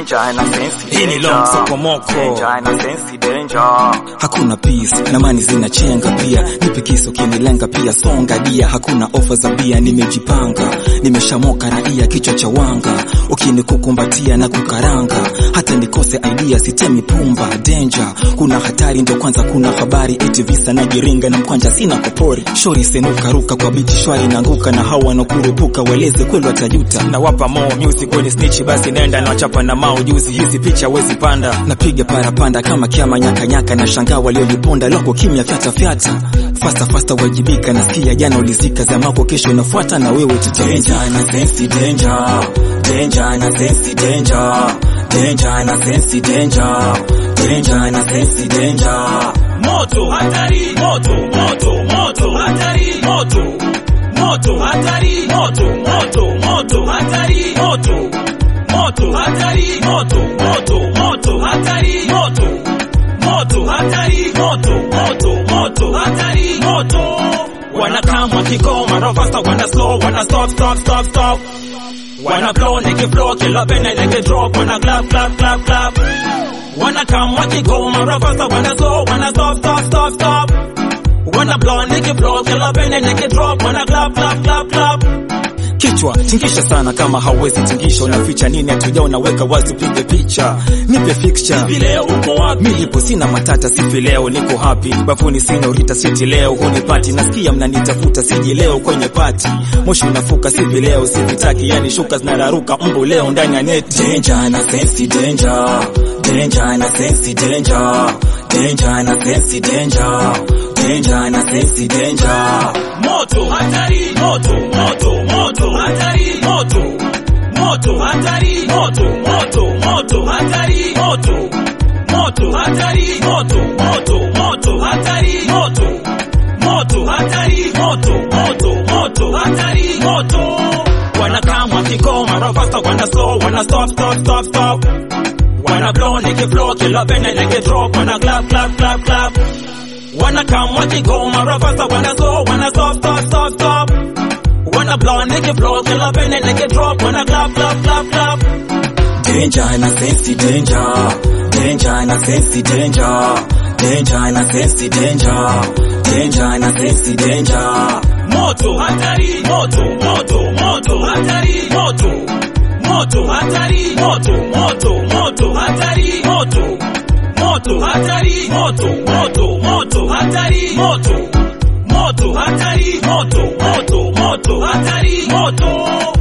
danger na sense Hii ni long sokomoko. danger na sense danger hakuna peace na mani zinachenga pia nipe kiso kinilenga pia songa dia hakuna ofa za bia nimejipanga nimeshamoka raia kichwa cha wanga ukinikukumbatia na kukaranga hata nikose idea sitemi pumba danger kuna hatari ndo kwanza kuna habari eti visa na jiringa na mkwanja sina kopori shori senuka ruka kwa biti shwari nanguka na hawa wanakurupuka weleze kweli watajuta na wapa mo music kwenye snitch basi nenda na wachapa na mao juzi hizi picha wezi panda napiga parapanda kama kiama nyakanyaka na shangaa walioliponda loko kimya fyata fyata fasta fasta wajibika nasikia jana ulizika zamako kesho inafuata na wewe tutaenja na sensi danger danger na sensi danger danger na sensi danger danger na sensi danger moto hatari moto moto moto hatari moto moto hatari moto moto moto hatari moto moto hatari moto moto moto hatari moto moto hatari moto moto moto hatari moto wanakamwa kigoma rovasta wana slow wana stop stop stop stop wana blow niki flow kila pene niki drop wana clap clap clap clap Wanna come, what you go, my rovers, wanna slow, wanna stop, stop, stop, stop. Wanna blow, nigga blow, kill up and nigga drop, wanna clap, clap, clap, clap. kichwa tingisha sana kama hauwezi tingisha unaficha nini hatuja unaweka wazi upige picha nipe fixture Hivi leo uko wapi? milipo sina matata sifi leo niko happy bafuni sina urita switi leo hunipati nasikia mnanitafuta siji leo kwenye pati moshi unafuka sivi leo sivitaki yani shuka zinararuka mbu leo ndani ya neti danger na sensi danger danger na sensi danger danger na sensi danger danger na sensi danger Moto, hatari, moto, moto, moto, hatari, moto. Moto, hatari, moto, moto, moto, hatari, moto. Moto, hatari, moto, moto, moto, hatari, moto. Moto, hatari, moto, moto, moto, hatari, moto. Wanakamwa kigoma, rovasta wana slow, wana stop, stop, stop, stop. Wanna blow, nigga flow, kill up and nigga drop, wanna clap, clap, clap, clap. Wanna come, what you go, my rovers, wanna slow, wanna stop, stop, stop, stop. Wanna blow, nigga blow, kill up and nigga drop, wanna clap, clap, clap, clap. danger na sensi danger danger na sensi danger danger na sensi danger danger na sensi danger Moto, hatari, moto, moto, moto, hatari, moto. Moto, hatari, moto, moto, moto, hatari, moto. Moto, hatari, moto, moto, moto, hatari, moto. Moto, hatari, moto, moto, moto, hatari, moto.